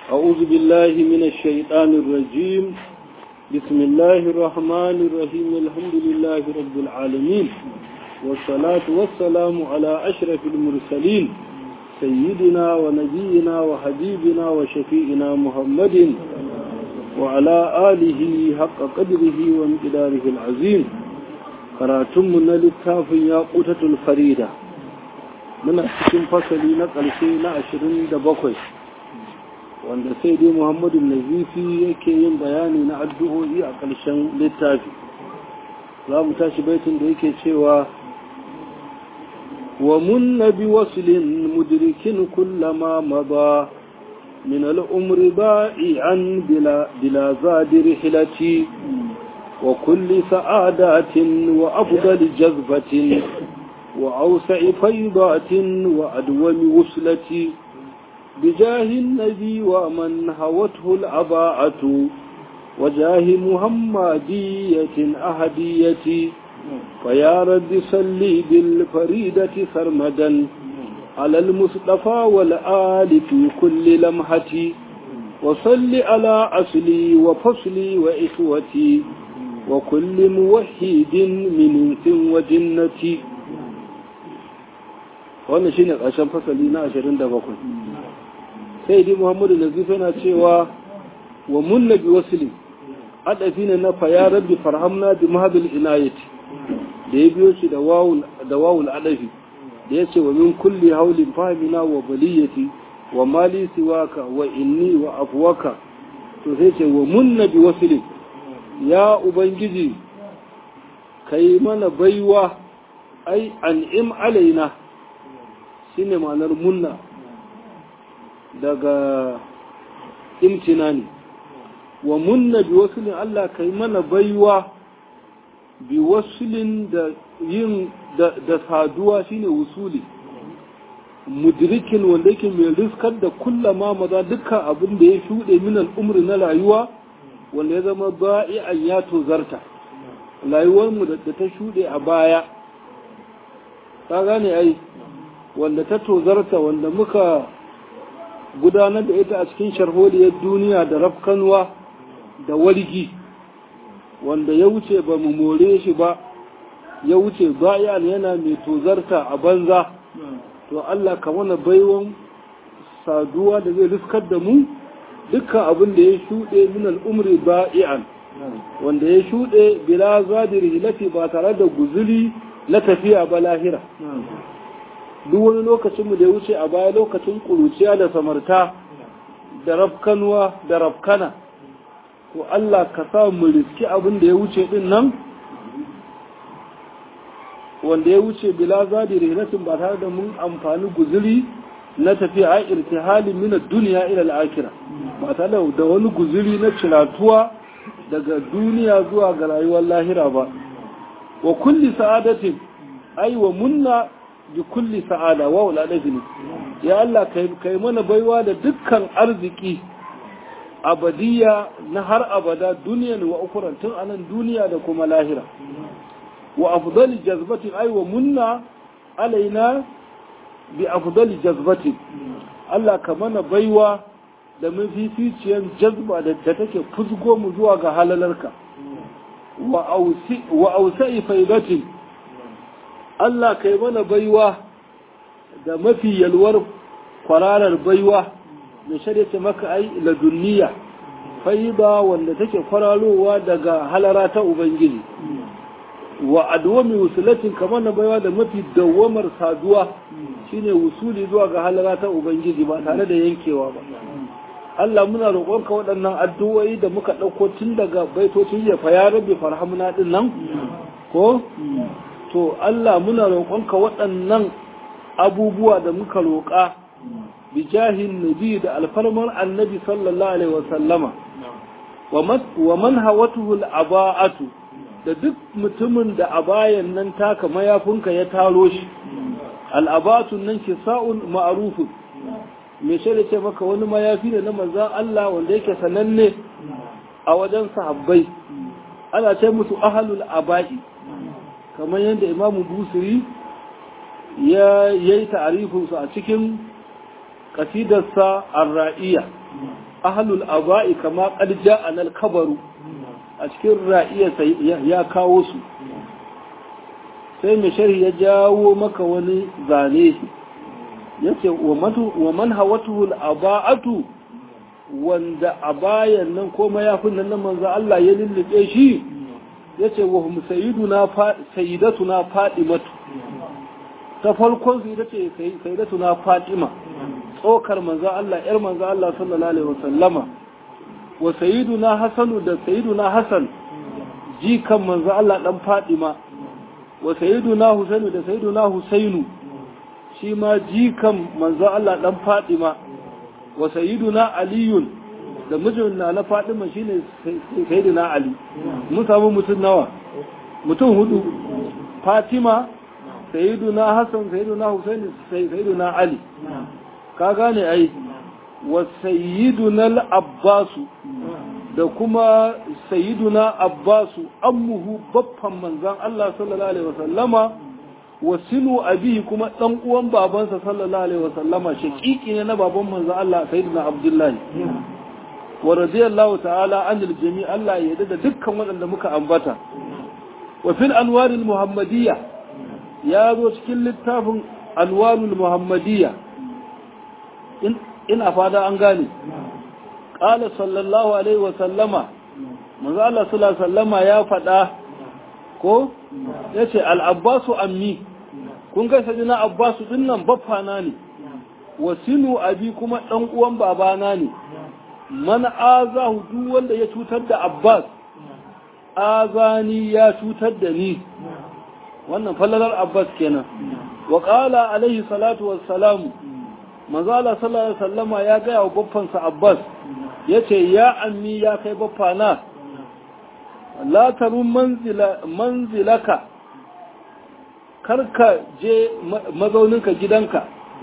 أعوذ بالله من الشيطان الرجيم بسم الله الرحمن الرحيم الحمد لله رب العالمين والصلاة والسلام على أشرف المرسلين سيدنا ونبينا وحبيبنا وشفيئنا محمد وعلى آله حق قدره ومقداره العظيم karatunmu na littafin ya ƙutatul farida muna cikin fasali na ƙarshe na ashirin da bakwai wanda sai dai muhammadu nazifi yake yin bayani na addu'o'i a ƙarshen littafi za mu tashi baitin da yake cewa wa munna bi waslin mudrikin kullama maba min al'umri ba'i'an bila zadir hilati وكل سعادات وأفضل جذبة وأوسع فيضات وأدوم وصلة بجاه النبي ومن هوته الأباعة وجاه محمدية أهدية فيا رب صلي بالفريدة سرمدا على المصطفى والآل في كل لمحة وصل على أصلي وفصلي وإخوتي وكل موحد من انس وجنة wannan shine ƙarshen fasali na 27 sai dai Muhammadu Nazif yana cewa wa munna bi wasli adafi ne na faya rabbi farhamna bi mahadul inayati da ya biyo shi da wawul da wawul adafi da ya ce wa min kulli haulin fahimina wa baliyati wa mali siwaka wa inni wa afwaka to sai ce wa munna bi wasli ya Ubangiji, ka yi mana baiwa, ai, an'im alaina, shi ne ma'anar munna daga imtina ne, wa munna bi wasulin Allah ka yi mana baiwa bi wasulin da yin da saduwa shi ne wusuli. mudrikin wanda yake mai riskar da kullama maza dukkan abin da ya shuɗe min al'umri na rayuwa wanda ya zama ba'i'an ya tozarta rayuwarmu da ta shuɗe a baya ta gane ai wanda ta tozarta wanda muka gudanar da ita a cikin sharholiyar duniya da rafkanwa da wargi wanda ya wuce ba mu more shi ba ya wuce ba'i'an yana mai tozarta a banza to Allah ka mana baiwan saduwa da zai riskar da mu dukkan abin da ya shuɗe min al'umri ba'i'an wanda ya shuɗe bila zadir hilati ba tare da guzuri na tafiya ba lahira duk wani lokacinmu da ya wuce a baya lokacin ƙuruciya da samarta da rafkanuwa da rafkana to Allah ka sa mu riski abin da ya wuce din nan wanda ya wuce bila zadir hilatin ba tare da mun amfani guzuri na tafiya a irtihalin min duniya ila al-akhirah ba tare da wani guzuri na ciratuwa daga duniya zuwa ga rayuwar lahira ba wa kulli sa'adatin ai wa munna bi kulli sa'ada wa wala ne ya Allah kai kai mana baiwa da dukkan arziki abadiya na har abada duniyan wa ukuran tun anan duniya da kuma lahira wa afdali jazbatin ai wa munna alaina bi afdali jazbatin Allah ka mana baiwa da mafificiyar jazba da take fusgo mu zuwa ga halalarka wa ausa'i faidatin Allah kai mana baiwa da mafi yalwar kwararar baiwa mai shari'a maka ai ladunniya faida wanda take kwararowa daga halara ta ubangiji wa adwami wusulatin kamar na baiwa da mafi dawamar saduwa shine wusuli zuwa ga halara ta ubangiji ba tare da yankewa ba Allah muna roƙonka waɗannan addu'o'i da muka ɗauko tun daga baitocin ya fa ya rabbi farhamuna din nan ko to Allah muna roƙonka waɗannan abubuwa da muka roƙa bi jahin nabi da alfarmar annabi sallallahu alaihi wa sallama wa man hawatuhu al-aba'atu da duk mutumin da a bayan nan taka mayafinka ya taro shi al'abatun nan ke sa'un ma'arufun mai shaida ce maka wani mayafi ne na manzan Allah wanda yake sananne a wajen sahabbai ana ce musu ahalul aba'i kamar yadda imamu busiri ya yi ta'arifinsu a cikin qasidarsa ar-ra'iya ahlul aba'i kama qad ja'a al-kabaru a cikin ra'iyarsa ya kawo su sai mai sharhi ya jawo maka wani zane yace wa man hawatuhu al-aba'atu wanda a bayan nan ko mayafin nan nan manzo Allah ya lullube shi yace wa hum sayyiduna sayyidatuna fatimatu ta farkon su ita ce sayyidatuna fatima tsokar manzo Allah yar manzo Allah sallallahu alaihi wasallama wa sayyiduna hasanu da sayyiduna hasan jikan manzo Allah dan fatima wa sayyiduna husainu da sayyiduna husainu shi ma jikan manzo Allah dan fatima wa sayyiduna aliyun da mijin na na Fatima shine sayyiduna Ali mun samu mutum nawa mutum hudu Fatima sayyiduna Hassan sayyiduna Husaini sayyiduna Ali ka gane ai wa sayyiduna al-Abbas da kuma sayyiduna Abbas ammuhu baffan manzon Allah sallallahu alaihi wasallama wasinu abihi kuma dan uwan babansa sallallahu alaihi wasallama shaqiqi ne na baban manzo Allah sayyidina Abdullahi wa radiyallahu ta'ala anil jami' Allah ya yarda da dukkan waɗanda muka ambata wa fil anwaril muhammadiyya ya zo cikin littafin anwarul muhammadiyya in ina fada an gane qala sallallahu alaihi wasallama manzo Allah sallallahu alaihi wasallama ya faɗa ko yace al-abbasu ammi kun ga sajina abbasu din nan baffana ne wasinu abi kuma dan uwan babana ne man azahu duk wanda ya cutar da abbas azani ya cutar da ni wannan fallalar abbas kenan wa qala alaihi salatu wassalamu manzo Allah sallallahu alaihi wasallama ya ga wa baffansa abbas yace ya ammi ya kai baffana la tarun manzila manzilaka karka je mazauninka gidanka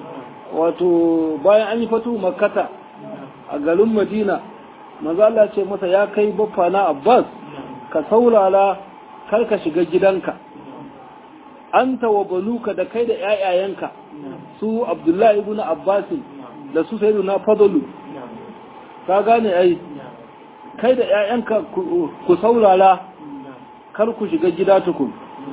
wato bayan an yi fatu makata a garin madina mazala ce masa ya kai baffa na abbas ka saurara karka shiga gidanka an wa banuka da kai da ‘ya'yayenka su abdullahi ibn abbasin da su sai na fadalu ka gane ai kai da ‘ya'yanka ku saurara kar ku shiga gida tukun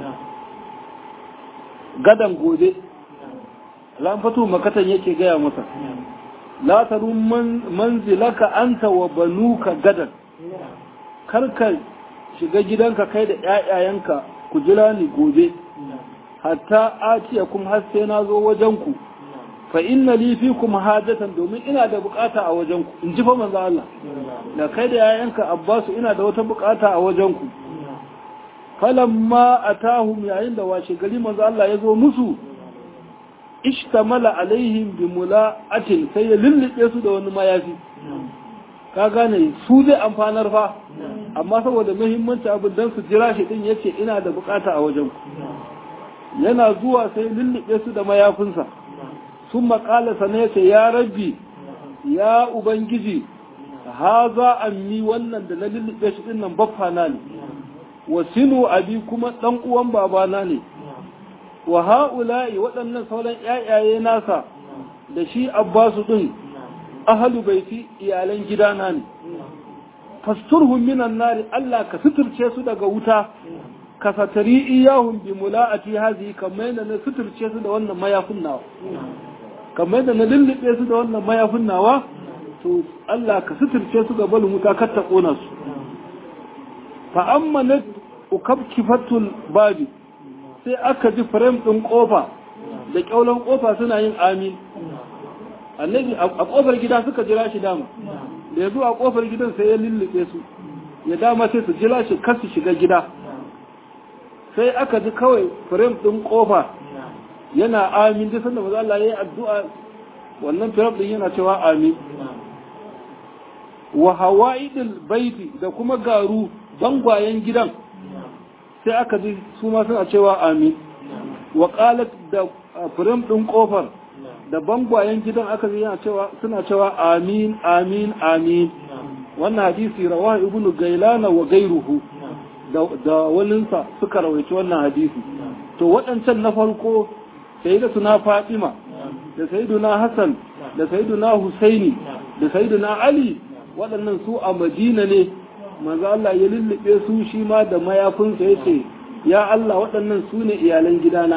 gadan gobe lamfatu makatan yake gaya masa la taru manzilaka anta wa banuka gadan karka shiga gidanka kai da ƴaƴayenka ku jira ni gobe hatta atiya kum har sai na zo wajenku fa inna li fikum hajatan domin ina da bukata a wajenku in ji fa manzo Allah da kai da ƴaƴanka Abbasu ina da wata bukata a wajenku falamma atahum yayin da washe gari manzo Allah ya zo musu ishtamala alaihim bi mula'atin sai ya lullube su da wani mayafi ka gane su zai amfanar fa amma saboda muhimmanci abin dan su jira shi din yace ina da bukata a wajen ku yana zuwa sai lullube su da mayafinsa sun makala sana yace ya rabbi ya ubangiji haza ammi wannan da na lullube shi din nan baffa na ne wasinu abi kuma dan uwan babana ne wa ha'ula'i waɗannan sauran ‘ya'yaye nasa da shi abbasu ɗin ahalu baiti iyalan gidana ne. Fasturhun minan nari Allah ka suturce su daga wuta, ka satari iyahun bi mula'ati hazi kamar yadda na suturce su da wannan mayafin nawa. Kamar yadda na lullube su da wannan mayafin nawa, to Allah ka suturce su ga balin wuta kar ta ƙona su. Fa'amma na ukabkifatul babi, sai aka ji firem ɗin ƙofa da ƙyaulan ƙofa suna yin amin annabi a ƙofar gida suka jira shi dama da ya zo a ƙofar gidan sai ya lullube su ya dama sai su jira shi kar su shiga gida sai aka ji kawai firem ɗin ƙofa yana amin duk sanda maza Allah ya yi addu'a wannan firem ɗin yana cewa amin wa hawa'idil baiti da kuma garu bangwayen gidan sai aka ji su ma suna cewa amin wa qalat da firim din kofar da bangwayen gidan aka ji yana cewa suna cewa amin amin amin wannan hadisi rawahu ibnu gailana wa gairuhu da da waninsa suka rawaici wannan hadisi to waɗancan na farko sayyidatu na fatima da sayyiduna hasan da sayyiduna husaini da sayyiduna ali waɗannan su a madina ne manzo Allah ya lullube su shi ma da mayafinsa ya ce ya Allah waɗannan su ne iyalan gidana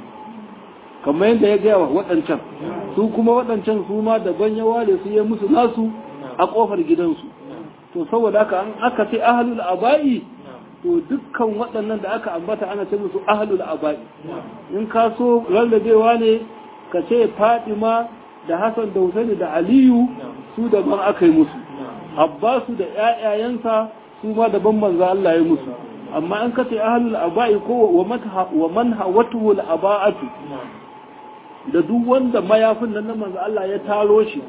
kamar yadda ya gaya wa waɗancan su kuma waɗancan su ma daban ya ware su ya musu nasu a ƙofar gidansu to saboda haka an aka ce ahlul aba'i to dukkan waɗannan da aka ambata ana ce musu ahlul aba'i in ka so rarrabewa ne ka ce Fatima da Hassan da Husaini da Aliyu su daban aka yi musu Abbasu da ƴaƴayensa su ma daban manzo Allah ya musu amma in ka ce ahlul aba'i ko wa man hawatuhu al aba'atu da duk wanda mayafin nan na manzo Allah ya taro shi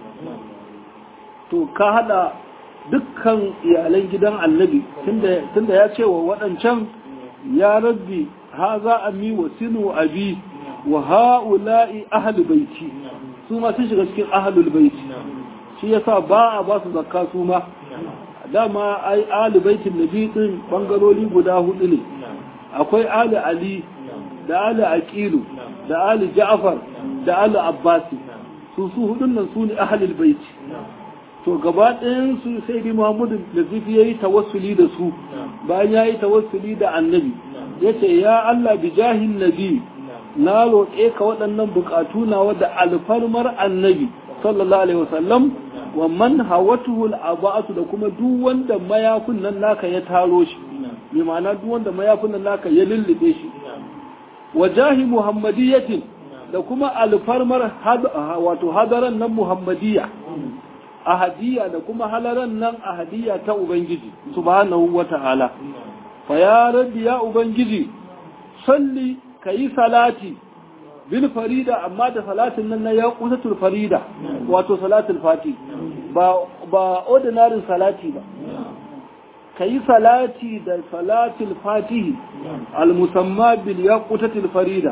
to ka hada dukkan iyalan gidan annabi tunda ya ce wa waɗancan ya rabbi haza ami wa sinu abi wa ha'ula'i ahlul baiti su ma sun shiga cikin ahlul baiti shi yasa ba a ba su zakka su ma dama ai ahlul baitin nabi din bangarori guda hudu ne akwai ali ali da ali aqilu da ali ja'far da ali abbasi su su hudun nan su ne ahlul baiti to gaba ɗayan su sai bi Muhammadu da zifi yayi tawassuli da su bayan yayi tawassuli da annabi yace ya Allah bi jahin nabi na roƙe ka waɗannan buƙatu na da alfarmar annabi sallallahu alaihi wasallam wa man hawatuhu al-aba'atu da kuma duk wanda mayafin nan naka ya taro shi bi ma'ana duk wanda mayafin nan naka ya lullube shi wa jahi muhammadiyatin da kuma alfarmar wato hadaran nan muhammadiyya ahadiyya da kuma halaran nan ahadiyya ta Ubangiji subhanahu wa ta'ala. Fa ya rabbi ya Ubangiji, salli ka yi salati bil farida amma da salatin nan na ya kusatul farida wato salatul fati ba ba ordinary salati ba ka yi salati da salatul fatihi al musamma bil ya kusatul farida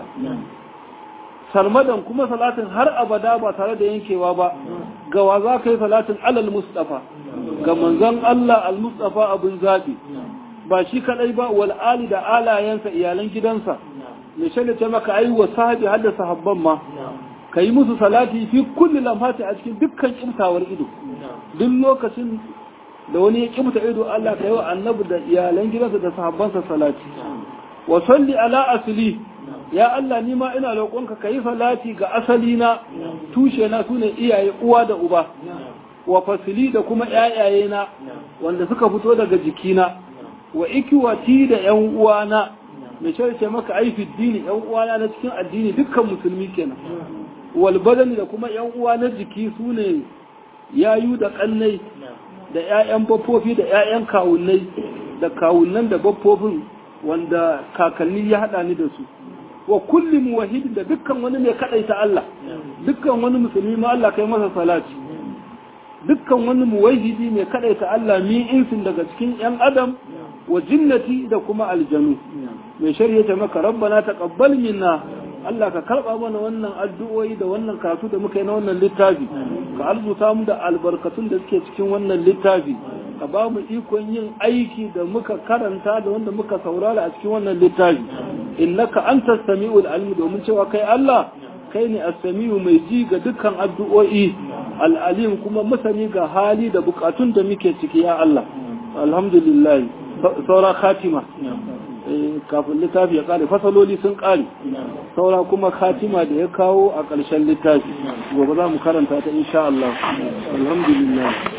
sarmadan kuma salatin har abada ba tare da yankewa ba gawa za ka yi salatin alal mustafa ga manzon Allah al mustafa abin zaɓi ba shi kadai ba wal ali da alayensa iyalan gidansa mai shaida ce maka ai wa sahabi har da sahabban ma ka yi musu salati fi kulli lamhati a cikin dukkan kimtawar ido duk lokacin da wani ya kimta ido Allah ka yi wa annabi da iyalan gidansa da sahabbansa salati wa salli ala asli ya Allah ni ma ina roƙonka ka yi salati ga asali na tushe na sune iyaye uwa da uba wa fasili da kuma ƴaƴaye na wanda suka fito daga jikina wa ikiwati da ƴan uwana mai ce maka ai fi dini ƴan uwana na cikin addini dukkan musulmi kenan wal badani da kuma ƴan uwa na jiki sune yayu da kannai da ƴaƴan baffofi da ƴaƴan kawunnai da kawunnan da baffofin wanda kakanni ya haɗa ni da su wa kulli muwahhidin da dukkan wani mai kadaita Allah dukkan wani musulmi ma Allah kai masa salati dukkan wani muwahhidi mai kadaita Allah mi insin daga cikin yan adam wa jinnati da kuma aljanu mai shari'a ta maka rabbana taqabbal minna Allah ka karba mana wannan addu'o'i da wannan karatu da muka yi na wannan littafi ka arzuta mu da albarkatun da suke cikin wannan littafi ka ba mu ikon yin aiki da muka karanta da wanda muka saurara a cikin wannan littafi innaka anta sami'ul alim domin cewa kai Allah kai ne as-sami'u mai ji ga dukkan addu'o'i al-alim kuma masani ga hali da bukatun da muke ciki ya Allah alhamdulillah saura khatima kafin littafi ya kare fasaloli sun kare saura kuma khatima da ya kawo a ƙarshen littafi gobe za mu karanta ta insha Allah alhamdulillah